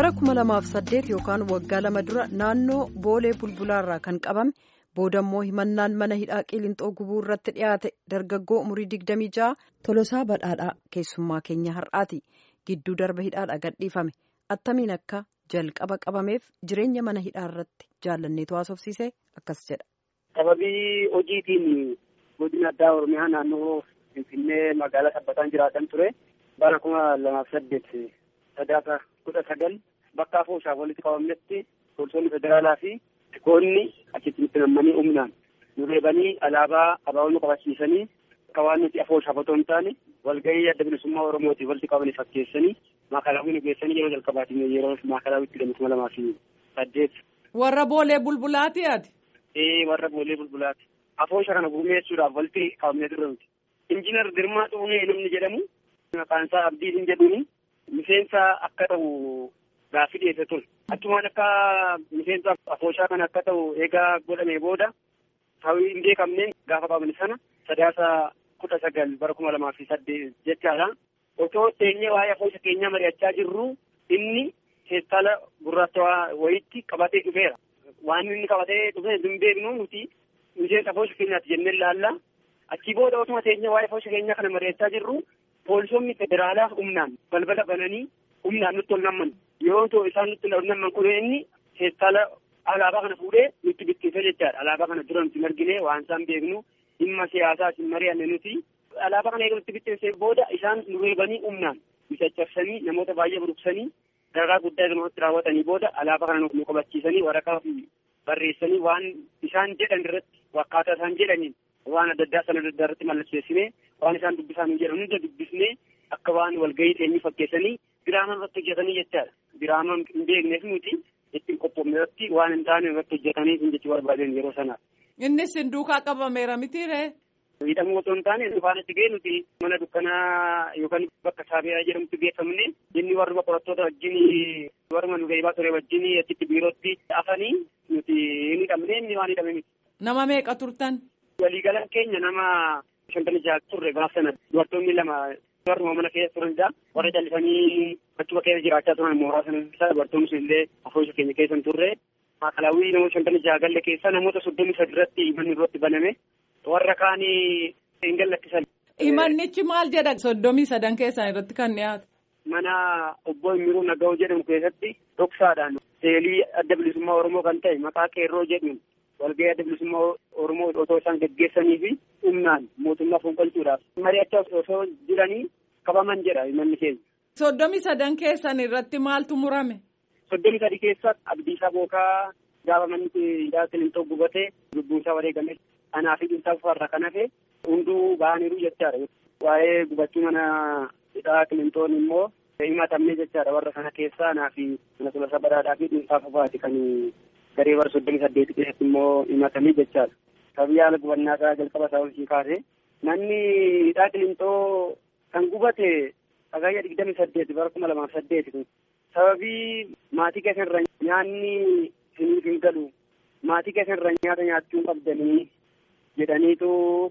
bara 2008 yookaan waggaa lama dura naannoo boolee bulbulaarraa kan qabame boodammoo himannaan mana hidhaa qilinxoo gubuu irratti dhiyaate dargaggoo umurii 26 tolosaa badhaadhaa keessummaa keenya har'aati gidduu darba hidhaadha gadhiifame attamiin akka jalqaba qabameef jireenya mana hidhaa irratti jaallanneetu haasofsiise akkas jedha. sababii hojiitiin godina addaa oromiyaa naannoo finfinnee magaalaa sabbataan jiraatan ture bara kuma lamaaf saddeet sadaasa kudha sagal bakka afooshaaf walitti qabamnetti poolisoonni federaalaa fi tikoonni achitti nutti nammanii humnaan nu reebanii alaabaa abaaboo nu qabachiisanii akka waan nuti afooshaaf otoo hin taane walgahii adda bilisummaa oromootiif walitti qabanii fakkeessanii maakalaawii nu geessanii yeroo jalqabaatiin yeroo maakalaawwitti hidhame kuma lamaa fi saddeet. Warra boolee bulbulaati ati. Ee warra boolee bulbulaati. Afoosha kana gurmeessuudhaaf walitti qabamnee turre nuti. Injiinar Girmaa Xuunee namni jedhamu maqaan isaa Abdii hin jedhuuni miseensa akka ta'u gaaffii dhiyeesse ture. Achumaan akka miseensa afooshaa kana akka ta'u eegaa godhamee booda hawwii hin beekamneen gaafa qabamne sana sadaasa kudha sagal bara kuma lamaa fi saddeet jechaadha. Otoo teenyee waa'ee afoosha keenyaa mari'achaa jirru inni teessala gurraacha wayiitti qabatee dhufeera. Waan inni qabatee dhufe hin beeknu nuti miseensa afoosha keenyaati jennee ilaalla. Achii booda otuma teenya waa'ee afoosha keenyaa kana mari'achaa jirru poolisoonni federaalaa humnaan balbala bananii humnaan nutti ol namman. Yoo ta'u isaan nutti ol namman kun inni teessala alaabaa kana fuudhee nutti bittiise jechaadha. Alaabaa kana dura nuti marginee waan isaan beeknu dhimma siyaasaa isin mari'anne nuti. Alaabaa kana eega nutti bittiise booda isaan nu reebanii humnaan nu caccabsanii namoota baay'ee buruqsanii dararaa guddaa namatti raawwatanii booda alaabaa kana nu qabachiisanii waraqaa fi barreessanii waan isaan jedhan irratti akkaataa isaan jedhaniin waan adda addaa sana adda addaa irratti mallatteessinee waan isaan dubbisan jedhan hunda dubbisnee akka waan walgahii teenyii fakkeessanii diraamaa irratti hojjetanii jechaadha. Diraamaa hin beekneef nuti ittiin qophoofne irratti waan hin taane irratti hojjetanii hin jechuu barbaadan yeroo sanaa. Innis hin duukaa qabameera mitiiree. Hidhamuu otoo hin taane dhufaan itti ga'e nuti mana dukkanaa yookaan bakka saabiyaa jedhamutti geeffamne inni warruma qorattoota wajjin warruma nu reebaa ture wajjin achitti biirootti afanii nuti hin hidhamne inni waan hidhame miti. Nama meeqa turtan? Waliigalaan keenya nama shantamii jaha turre gaaf sana dubartoonni lama warruma mana keessa turanidha. Warra callisanii achuma keessa jiraachaa turan mooraa sana keessa dubartoonni sun illee afoosha keenya keessa hin turre. Maakalaawwii namoota shantamii jaha galle keessa namoota soddomii sadi irratti manni irratti baname. warra kaanii hin gallattisan. Himannichi maal jedha soddomii sadan keessan irratti kan dhiyaate. Mana obbo Imiruu Naga'oo jedhamu keessatti dhoksaadhaan seelii adda bilisummaa Oromoo kan ta'e maqaa qeerroo jedhuun walgahii adda bilisummaa Oromoo otoo isaan gaggeessanii fi humnaan mootummaa fonqolchuudhaaf mari'achaa osoo jiranii qabaman jedha manni keenya. Soddomii sadan keessan irratti maaltu murame? Soddomii sadi keessa Abdiisaa Bookaa gaafa manni hidhaa Kilintoo gubatee lubbuunsaa wareegame anaa fi dhimsaa farra kan hafe hunduu ba'aniiru jechaadha. Waa'ee gubachuu mana hidhaa Kilintoon immoo himatamne jechaadha warra kana keessaa anaa fi mana tolosaa badhaadhaa fi dhimsaa fafaati kan garee bara soddomii saddeeti keessatti immoo himatamee jechaadha. Sababii haala gubannaa isaa jalqaba isaa olii kaase manni hidhaa Kilintoo kan gubate sagayya digdamii saddeeti bara kuma lamaaf saddeeti kun sababii maatii keessa irra nyaanni isiniif hin galu maatii keessa irra nyaata nyaachuu qabdanii jedhaniitu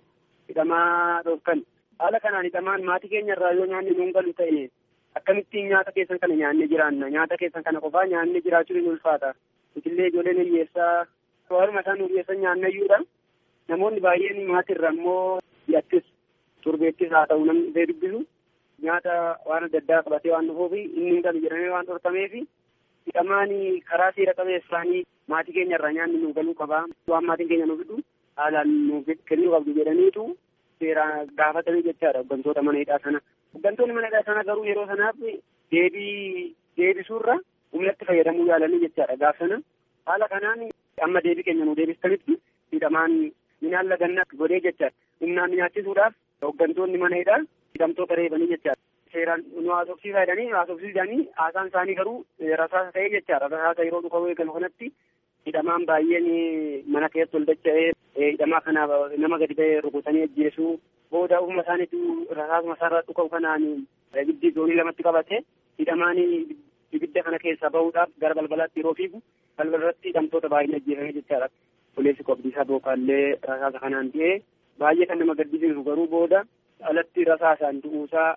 hidhamaa dhorkan haala kanaan hidhamaan maatii keenya irraa yoo nyaanni nuun galu ta'e akkamittiin nyaata keessan kana nyaannee jiraanna nyaata keessan kana qofaa nyaannee jiraachuu ni ulfaata itillee ijoolleen hiyyeessaa warruma isaan hiyyeessan nyaannayyuudha namoonni baay'een maatii irra immoo hidhattis turbeettis haa ta'u namni dhufee dubbisu nyaata waan adda addaa qabatee waan dhufuuf inni hin galu jedhamee waan dhorkameef hidhamaan karaa seera qabeessaanii maatii keenya irraa nyaanni nu galuu qabaa waan maatiin keenya nu fidhu haalaan nuuf kennuu qabdu jedhaniitu seeraan gaafatanii jechaadha hooggantoota mana hidhaa sana. Hooggantoonni mana hidhaa sana garuu yeroo sanaaf deebii deebisuurra humnatti fayyadamuu yaalanii jechaadha gaaf sana. Haala kanaan amma deebii keenya nu deebistanitti hidhamaan minaan laganna godhee jechaadha. Humnaan nyaachisuudhaaf hooggantoonni mana hidhaa hidhamtoota reebanii jechaadha. Seeraan nu haasofsiisaa jedhanii haasofsiisanii haasaan isaanii garuu rasaasa ta'ee jechaadha. Rasaasa yeroo dhufa eegalu kanatti hidhamaan baay'een mana keessatti ol dacha'ee hidhamaa kana nama gadi ba'ee rukutanii ajjeesuu booda ofuma isaaniitu rasaasuma isaarraa dhuka'u kanaan ibiddi zoonii lamatti qabate hidhamaan ibidda kana keessaa bahuudhaaf gara balbalaatti yeroo fiigu balbalarratti hidhamtoota baay'een ajjeefame jechaadha. Pooliisii qobdiisaa bookaallee rasaasa kanaan du'ee baay'ee kan nama gaddisiisu garuu booda alatti rasaasaan du'uusaa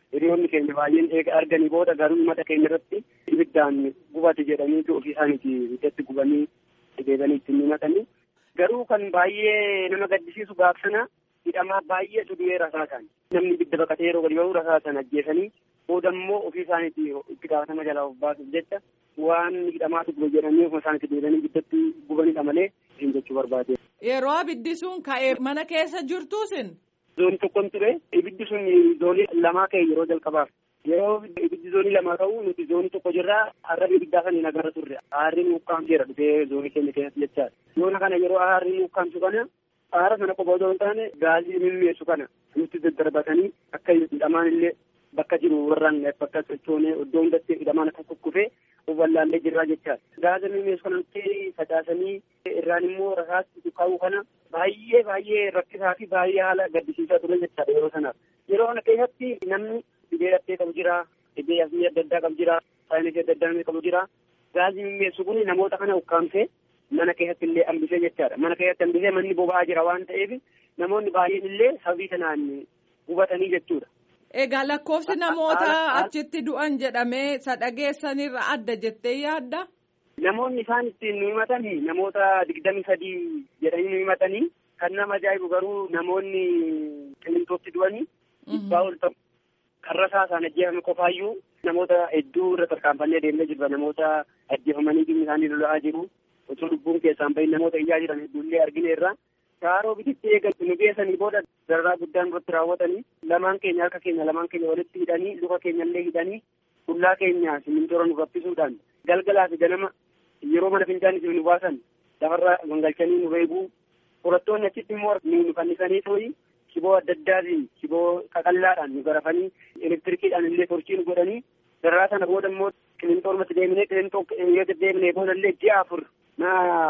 hiriyoonni keenya baay'een eega arganii booda garuu mata keenya irratti ibiddaan gubate jedhanii ofii isaaniiti itti gubanii deebanii ittiin himatanii garuu kan baay'ee nama gaddisiisu gaaf sana hidhamaa baay'eetu du'ee rasaasan namni ibidda baqatee yeroo gadi ba'u rasaasan ajjeesanii booda immoo ofii isaaniiti itti gaafatama jalaa of baasuuf jecha waan hidhamaatu gube jedhanii ofuma isaaniiti deebanii ibiddatti gubanidha malee isin jechuu barbaade. Yeroo abiddi sun ka'ee mana keessa jirtuusin. Zoonii tokkon ture ibiddi sun zoonii lamaa ka'e yeroo jalqabaaf yeroo ibiddi zoonii lamaa ka'u nuti zoonii tokko jirraa arraba ibiddaa sana hin agarra turre aarri nuukkaamseera dhufee zoonii keenya keessatti jechaadha. Yoona kana yeroo aarri nuukkaamsu kana aara sana qofa otoo hin taane gaazii mimmeessu kana nutti daddarbatanii akka hidhamaan illee bakka jiru warraan bakka sochoonee iddoo hundatti hidhamaan akka kukkufee of wallaallee jirraa jechaadha. Gaaza mimmeessu kana nutti facaasanii irraan immoo rasaatti kaa'uu kana baay'ee baay'ee rakkisaa fi baay'ee haala gaddisiisaa ture jechaadha yeroo sanaaf. Yeroo kana keessatti namni dhibee dhattee qabu jira, dhibee asii adda addaa qabu jira, saayinsii adda addaa qabu jira. Gaazii mimmeessu kun namoota kana ukkaamsee mana keessatti illee hambisee jechaadha. Mana keessatti hambisee manni boba'aa jira waan ta'eef namoonni baay'een illee sababii kanaan gubatanii jechuudha. Egaa lakkoofsi namoota achitti du'an jedhamee sadhageessanirra adda jettee yaadda? Namoonni isaan ittiin nu himatanii namoota digdami sadii jedhanii nu himatanii kan nama ajaa'ibu garuu namoonni qilintootti du'anii dhibbaa ol ta'u kan rasaasaan ajjeefame qofaayyuu namoota hedduu irra tarkaanfannee deemnee jirra namoota ajjeefamanii dhimmi isaanii lola'aa jiru osoo lubbuun keessaan bahin namoota iyyaa jiran hedduullee argineerra. Shaaroo bititti eegan nu geessanii booda dararaa guddaan irratti raawwatanii lamaan keenya harka keenya lamaan keenya walitti hidhanii luka keenya illee hidhanii qullaa keenya simintoora nu raffisuudhaan galgalaa fi ganama yeroo mana fincaanii nu baasan lafarra gangalchanii nu reebuu qorattoonni achitti immoo nu fannisanii tooyi shiboo adda addaatiin shiboo qaqallaadhaan nu garafanii elektirikiidhaan illee torchii nu godhanii dararaa sana booda immoo qilintoo ormatti deemnee qilintoo yoo deddeebinee booda illee ji'a afur na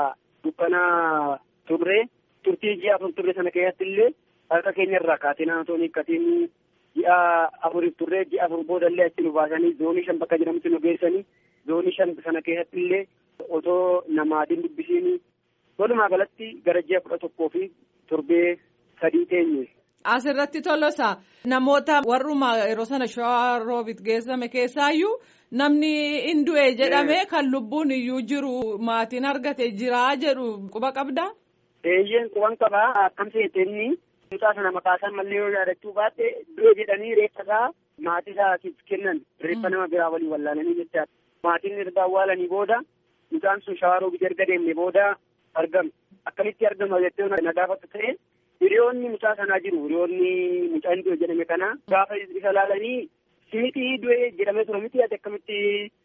dukkanaa turree turtii ji'a afur turre sana keessatti illee harka keenya irraa kaatee naannoo hiikkatiin ji'a afuriif turree ji'a afur booda illee achi nu baasanii zoonii shan bakka jedhamutti nu geessanii zoonii shan sana keessatti illee otoo namaatiin dubbisiin walumaa galatti gara ji'a kudha tokkoo fi torbee sadii teenye. Asirratti tolosa namoota warruma yeroo sana shawaa roobit geessame keessaayyuu namni hin du'e jedhame kan lubbuun iyyuu jiru maatiin argate jiraa jedhu quba qabdaa. Eeyyeen quban qabaa akkam seeteenni mucaa sana maqaa isaa mallee yoo yaadachuu baatte du'e jedhanii reeffa isaa maatii isaatiif kennan reeffa nama biraa waliin wallaalanii jechaadha. Maatiin erga awwaalanii booda mucaan sun shawaa roobit erga deemne booda argame akkamitti argama jettee na gaafatu ta'e hiriyoonni mucaa sanaa jiru hiriyoonni mucaan du'e jedhame kana gaafa isa laalanii simiti du'e jedhamee ture miti ati akkamitti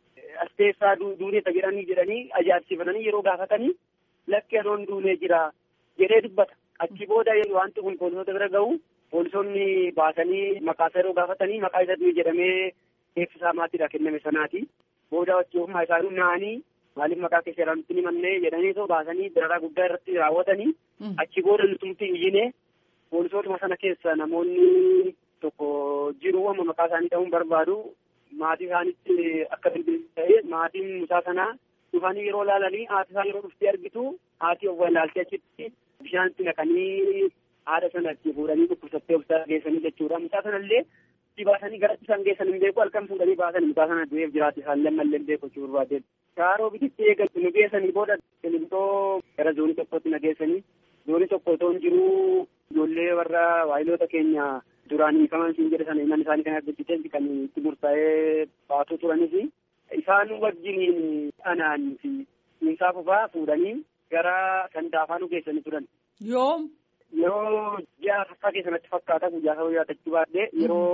as teessaa duuneeta jedhanii jedhanii ajaa'ibsiifatanii yeroo gaafatanii lakki anoon duunee jira jedhee dubbata achi booda wanti kun poolisoota bira ga'u poolisoonni baasanii maqaa isaa yeroo gaafatanii maqaa isa du'e jedhamee eebbisaa maatiidha kenname sanaati booda achi ofumaa isaanii naanii maaliif maqaa keessa jedhamti ni mannee jedhanii too baasanii dararaa guddaa irratti raawwatanii achi booda nutumti iyyine poolisootuma sana keessa namoonni tokko jiru amma maqaa isaanii ta'uun barbaadu maatii isaanitti akka bilbilisa ta'e maatiin mucaa sanaa dhufanii yeroo laalanii haati isaa yeroo dhuftee argitu haati of wallaaltee achitti bishaanitti naqanii haadha sana itti fuudhanii dhukkubsattee of geessanii jechuudha mucaa sanallee itti baasanii gara isaan geessan hin beeku halkan fuudhanii baasan mucaa sana du'eef jiraate isaan lammallee hin beeku jechuu barbaade. Shaaroo bititti eegan nu geessanii booda qilintoo gara zoonii tokkotti na geessanii zoonii tokko otoo hin jiruu ijoollee warra waayiloota keenya duraan hiikaman siin jedhe sana iman isaanii kan argisiisan kan itti murtaa'ee baatoo turanis isaan wajjiniin anaan fi insaa fufaa fuudhanii gara sandaafaa nu geessanii turan. Yoom. Yeroo ji'a fakkaa keessatti fakkaata guyyaa sababa yaadachuu baadhee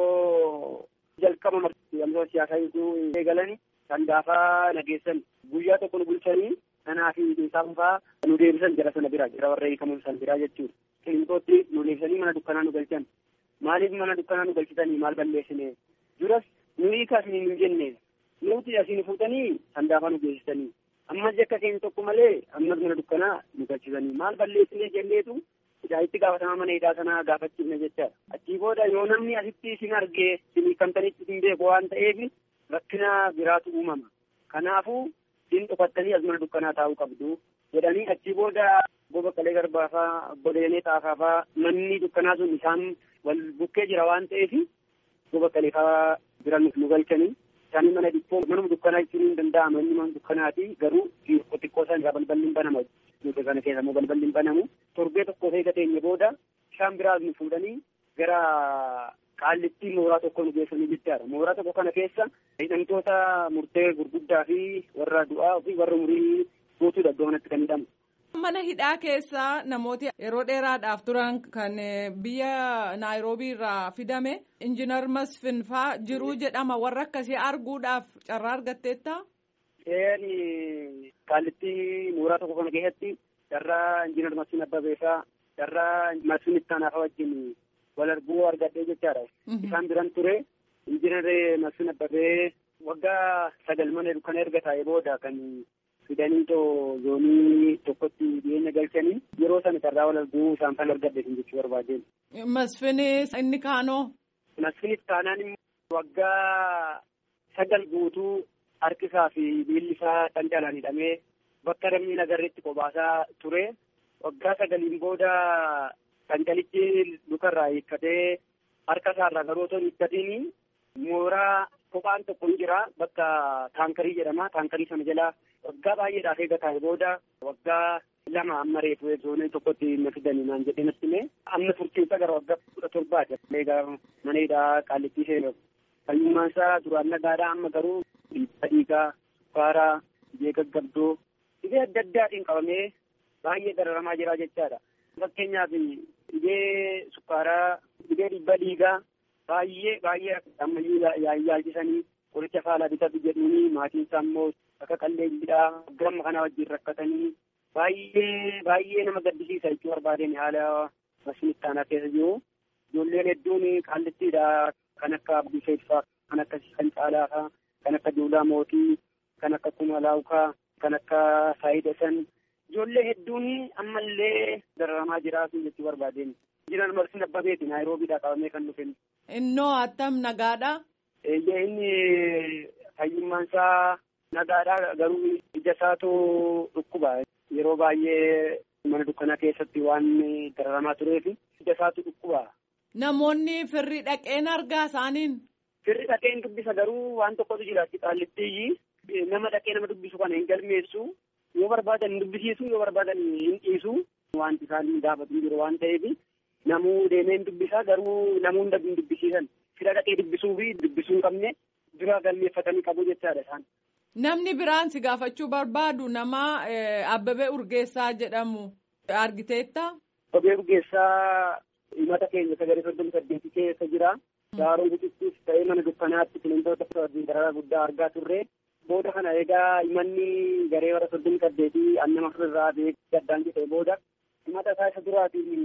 yeroo jalqaba marti siyaasaa eegalanii sandaafaa nageessan guyyaa tokko nu bulchanii anaa fi insaa fufaa nu deebisan jara sana bira jara warra hiikaman san biraa jechuudha. Qilintootti nu deebisanii mana dukkanaa nu galchan. Maaliif mana dukkanaa nu galchitanii maal balleessine? Duras nu hiikaa isin hin jenne. Nuti asiin fuutanii sandaafaa nu geessisanii. Ammas akka keenya tokko malee ammas mana dukkanaa nu galchisanii. Maal balleessine jenneetu itti gaafatamaa mana hidhaa sanaa gaafachiifne jechaadha. Achii booda yoo namni asitti isin argee isin hiikamtanitti isin beeku waan ta'eef rakkina biraatu uumama. Kanaafuu isin dhufattanii as mana dukkanaa taa'uu qabdu. jedhanii achii booda goba qalee garbaafaa godeenee xaafaafaa manni dukkanaa sun isaan wal bukkee jira waan ta'eef goba qaleefaa bira nu galchanii isaanii mana dhibboo manuma dukkanaa jechuun hin danda'ama inni mana dukkanaati garuu xiqqoo isaan irraa balballi hin banamu nuti kana keessa immoo balballi hin banamu torbee tokko ta'e gateenye booda isaan biraas nu fuudhanii gara qaallittii mooraa tokko nu geessanii jechaadha mooraa tokko kana keessa hidhamtoota murtee gurguddaa fi warra du'aa fi warra umurii guutuudha iddoo kanatti kan hidhamu. Mana hidhaa keessa namooti yeroo dheeraadhaaf turan kan biyya naayiroobii irraa fidame injiinar Masfin faa jiruu jedhama warra akkasii arguudhaaf carraa argatteetta. Seerri qaallittii mooraa tokko kana keessatti carraa injiinar Masfin Abbabeefaa carraa Masfin Ittaanaafaa wajjin wal arguu argadhee jechaadha. Isaan biran ture injiinar Masfin Abbabee waggaa sagal mana kana erga taa'ee booda kan fidanii too zoonii tokkotti dhiyeenya galchanii yeroo sana carraa wal arguu isaan kan argadhe jechuu barbaadeen. Masfinis inni kaanoo. Masfinis kaanaan immoo waggaa sagal guutuu harkisaa fi miilli isaa dhancalaan hidhamee bakka namni nagarreetti qobaasaa ture. Waggaa sagaliin booda dhancalichi lukarraa hiikkatee harka isaarraa garuu otoo hin hiikkatiin mooraa kophaan tokko ni jira bakka taankarii jedhama taankarii sana jala waggaa baay'eedhaaf eega taa'e booda waggaa lama amma reefu zoonii tokkotti na fidanii naan jedhee natti hime amma turtiinsa gara waggaa kudha torbaati egaa mana hidhaa qaallittii seenaa fayyummaan isaa duraan nagaadhaa amma garuu dhiibbaa dhiigaa sukkaaraa dhibee gaggabdoo dhibee adda addaatiin qabamee baay'ee dararamaa jira jechaadha fakkeenyaaf dhibee sukkaaraa dhibee dhiibbaa dhiigaa baay'ee baay'ee ammayyuu yaalchisanii qoricha faalaa bitatu jedhuuni maatiin isaa immoo akka qalleeyyiidhaa gamma kana wajjin rakkatanii baay'ee baay'ee nama gaddisiisa jechuu barbaadeen haala masinittaanaa keessa jiru ijoolleen hedduun qaallittiidha kan akka abdii seeffaa kan akka kan caalaafaa kan akka duulaa mootii kan akka kumalaawukaa kan akka saayidasan ijoollee hedduun ammallee dararamaa jiraatu jechuu barbaadeen jiran marsin abbabeeti naayiroobiidhaa qabamee kan dhufe. Innoo attam nagaadha. Eeyyee inni fayyummaan isaa nagaadha garuu ija isaatu dhukkuba yeroo baay'ee mana dukkanaa keessatti waan dararamaa tureef ija isaatu dhukkuba. Namoonni firri dhaqeen argaa isaaniin. Firri dhaqeen dubbisa garuu waan tokkotu jira qaallittii nama dhaqee nama dubbisu kana hin galmeessu yoo barbaadan hin dubbisiisu yoo barbaadan hin dhiisu wanti isaan gaafatu jiru waan ta'eef namuu deemee hin dubbisaa garuu namuu hin dubbisiisan fira dhaqee dubbisuu fi dubbisuu hin qabne dura galmeeffatanii qabu jechaadha isaan. Namni biraan si gaafachuu barbaadu nama Abbabee Urgeessaa jedhamu argiteetta. Abbabee Urgeessaa himata keenya sagalee soddomu saddeetii keessa jira. Daaroo bucittis ta'ee mana dukkanaatti bineensota dararaa guddaa argaa turre. Booda kana egaa himanni garee warra soddomu saddeetii annama irraa beeku gaddaan jedhee booda himata isaa isa duraatiin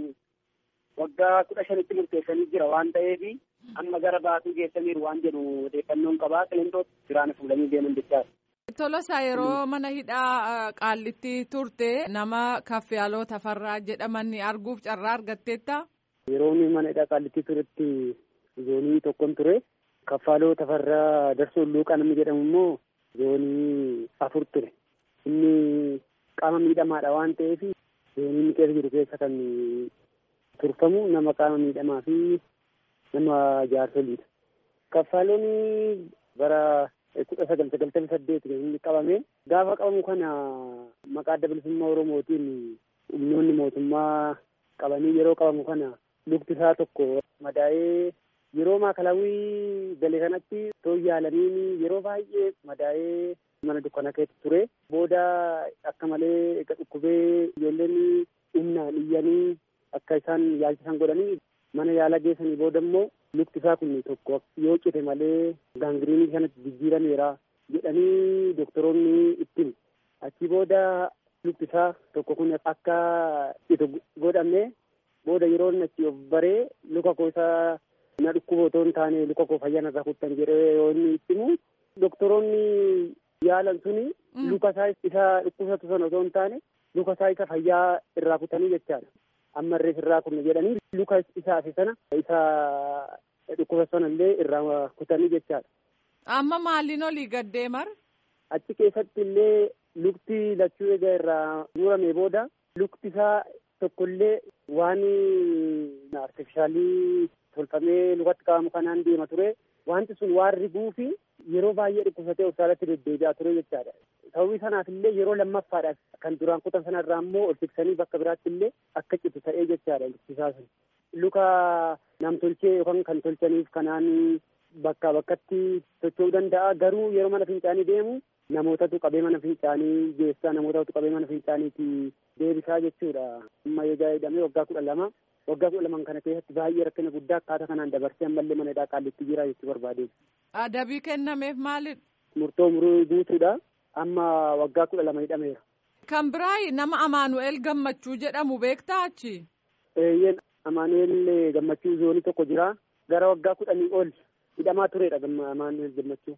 waggaa kudha shanitti murteessanii jira waan ta'eef amma gara baatuu geessaniiru waan jedhu odeeffannoon qabaa qileentoota biraan fuudhanii deeman jechaadha. Tolosaa yeroo mana hidhaa qaallitti turte nama kaffiyaaloo tafarraa jedhaman arguuf carraa argatteetta. Yeroo mana hidhaa qaallitti turetti zoonii tokkon ture kaffaaloo tafarraa darsoo luuqaa namni jedhamu immoo zoonii afur ture. Inni qaama miidhamaadha waan ta'eef zoonii inni keessa jiru keessa kan turfamu nama qaama miidhamaa fi nama jaarsoliidha. Kaffaaloon bara kudha sagal sagaltamii saddeet inni qabame gaafa qabamu kana maqaa adda bilisummaa oromootiin humnoonni mootummaa qabanii yeroo qabamu kana lukti isaa tokko madaa'ee yeroo maakalaawii gale kanatti too yaalaniin yeroo baay'ee madaa'ee mana dukkana keessa ture booda akka malee eega dhukkubee ijoolleen humnaan iyyanii akka isaan yaalchisan godhanii mana yaala geessanii booda immoo lukti isaa kun tokko yoo cite malee gaangiriinii kanatti jijjiirameera jedhanii doktoroonni ittiin achi booda lukti isaa tokko kun akka cite godhame booda yeroo achi of baree luka koo isaa na dhukkuba otoo hin taane luka koo fayyaa narraa kuttan jedhee yoo inni ittimu doktoroonni yaalan suni luka isaa isa dhukkubsatu sana otoo hin taane luka isaa isa fayyaa irraa kutanii jechaadha. amma irrees irraa kunne jedhanii luka isaa fi sana isa dhukkuba sana illee irraa kutanii jechaadha. Amma maaliin olii gaddee mar? Achi keessatti illee lukti lachuu egaa irraa murame booda lukti isaa tokkollee waan artifishaalii tolfamee lukatti qabamu kanaan deema ture. Wanti sun waan riguu fi yeroo baay'ee dhukkubsatee hospitaalatti deddeebi'aa ture jechaadha. Sababii sanaaf illee yeroo lammaffaadhaaf kan duraan kutan sanarraa immoo ol fiksanii bakka biraatti illee akka citu ta'ee jechaadha lukkisaa sun. Luka namtolchee yookaan kan tolchaniif kanaan bakkaa bakkatti socho'uu danda'a. Garuu yeroo mana fincaanii deemu namootatu qabee mana fincaanii geessaa namootatu qabee mana fincaaniitti deebisaa jechuudha. Amma egaa jedhamee waggaa kudha lama waggaa kudha laman kana keessatti baay'ee rakkina guddaa akkaataa kanaan dabarsee ammallee mana hidhaa qaallitti jira jechuu barbaade. Adabii kennameef maalidha? Murtoo muruu guutuudha. Amma waggaa kudha lama hidhameera. Kan biraa nama Amaanu'eel Gammachuu jedhamu beektaa achi? Eeyyeen Amaanu'eel Gammachuu zoonii tokko jira. Gara waggaa kudhanii ol hidhamaa turedha Amaanu'eel Gammachuu.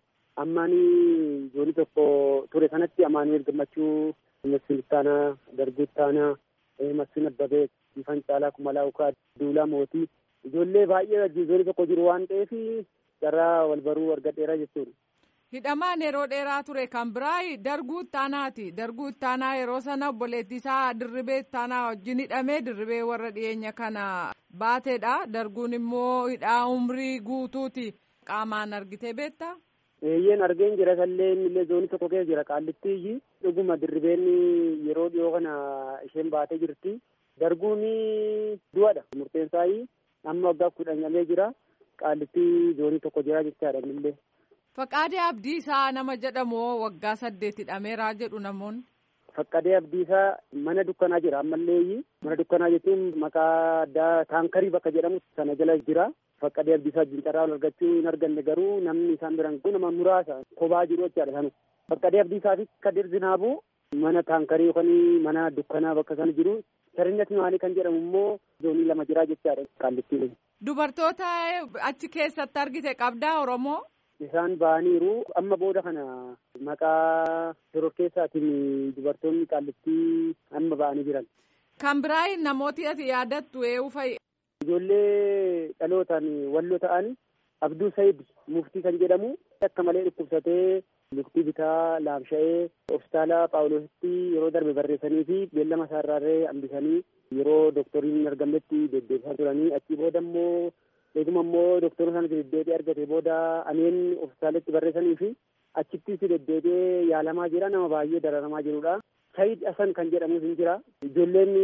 Ammaanii zoonii tokko ture sanatti Amaanu'eel Gammachuu Massin Ittaanaa, Darguu Ittaanaa, Massin Abbabee, Ifan Caalaa Kumalaa Ukaa, Duulaa Mootii ijoollee baay'ee zoonii tokko jiru waan ta'eef carraa wal baruu argadheera jechuudha. Hidhamaan yeroo dheeraa ture kan biraa darguu ittaanaati. Darguu ittaanaa yeroo sana obboleettii isaa dirribee ittaanaa wajjin hidhamee dirribee warra dhiyeenya kana baateedha. Darguun immoo hidhaa umrii guutuuti. Qaamaan argitee beektaa? Eeyyeen argeen jira sallee illee zoonii tokko keessa jira qaallittii dhuguma dirribeen yeroo dhiyoo kana isheen baatee jirti. Darguun du'adha murteen isaa amma waggaa kudhan jira. Qaallittii zoonii tokko jira jechaadha illee. Faqqaadee Abdiisaa nama jedhamu waggaa saddeet hidhameeraa jedhu namoonni. Faqqadee Abdiisaa mana dukkanaa jira ammallee mana dukkanaa jechuun maqaa addaa taankarii bakka jedhamu sana jala jira. Faqqadee Abdiisaa jincaraa argachuu hin arganne garuu namni isaan biran kun nama muraasa kophaa jiru jechaadha sanu. Faqqadee Abdiisaa fi Kadir Zinaabuu mana taankarii yookaan mana dukkanaa bakka sana jiru. Sarinyati maalii kan jedhamu immoo zoonii lama jira jechaadha qaallittii. Dubartoota achi keessatti argite qabdaa Oromoo. Isaan ba'aniiru amma booda kana maqaa shororkeessaatiin dubartoonni qaallittii amma ba'anii jiran. Kan biraa namooti ati yaadattu eenyu fa'i. Ijoollee dhalootaan walloo ta'an Abduu Sayid muftii kan jedhamu akka malee dhukkubsatee luktii bitaa laamsha'ee hospitaala Paawuloositti yeroo darbe barreessanii fi beellama isaarraarree hambisanii yeroo dooktoriin hin argamnetti deddeebisaa turanii achii booda immoo eeguma immoo dooktora sanatti deddeebi'ee argate booda aneen hospitaalatti barreessanii fi achittis deddeebi'ee yaalamaa jira nama baay'ee dararamaa jirudha. Sayid Hasan kan jedhamus hin jira. Ijoolleen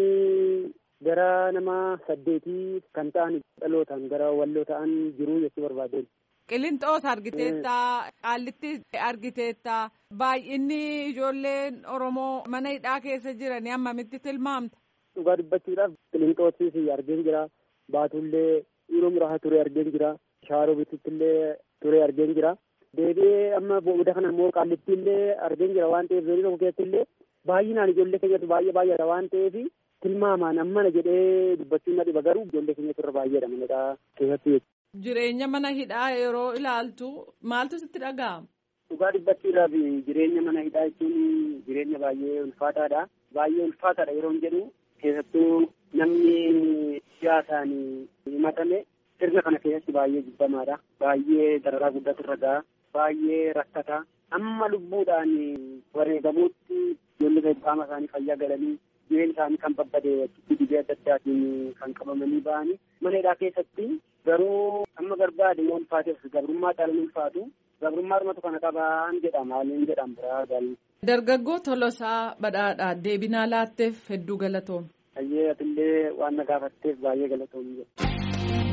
gara nama saddeetii kan ta'an dhalootaan gara walloo ta'an jiru jechuu barbaadeen. Qilinxoos argiteetta, qaallitti argiteetta, baay'inni ijoolleen Oromoo mana hidhaa keessa jiranii hammamitti tilmaamta? Dhugaa dubbachuudhaaf qilinxoosis argeen jira. Baatullee yeroo muraasa ture argeen jira. Shaaroo bitutti illee ture argeen jira. Deebi'ee amma booda kana immoo qaallitti illee argeen jira waan ta'eef zoonii tokko keessatti illee baay'inaan ijoollee keenyatti baay'ee baay'eedha waan ta'eef tilmaamaan ammana jedhee dubbachuun na dhiba garuu ijoollee keenyatti irra baay'eedha manadhaa keessatti. Jireenya mana hidhaa yeroo ilaaltu maaltu sitti dhaga'ama? Dhugaa dubbachuudhaaf jireenya mana hidhaa jechuun jireenya baay'ee ulfaataadha. Baay'ee ulfaataadha yeroo jedhu keessattuu namni siyaasaan himatame sirna kana keessatti baay'ee jibbamaadha. Baay'ee dararaa guddaatu irra ga'a. Baay'ee rakkata. Amma lubbuudhaan wareegamuutti ijoollee qaama isaanii fayyaa galanii jireenya isaanii kan babbade achitti dhibee adda addaatiin kan qabamanii ba'anii mana hidhaa keessatti garuu amma barbaade yoo ulfaateef gabrummaa caalaan ulfaatu gabrummaa dhumatu kana qabaan jedhama haaliin jedhama biraa gaali. Dargaggoo Tolosaa Badhaadhaa deebinaa laatteef hedduu galatoom. Ayyee atillee waan na gaafatteef baay'ee galatoom jedha.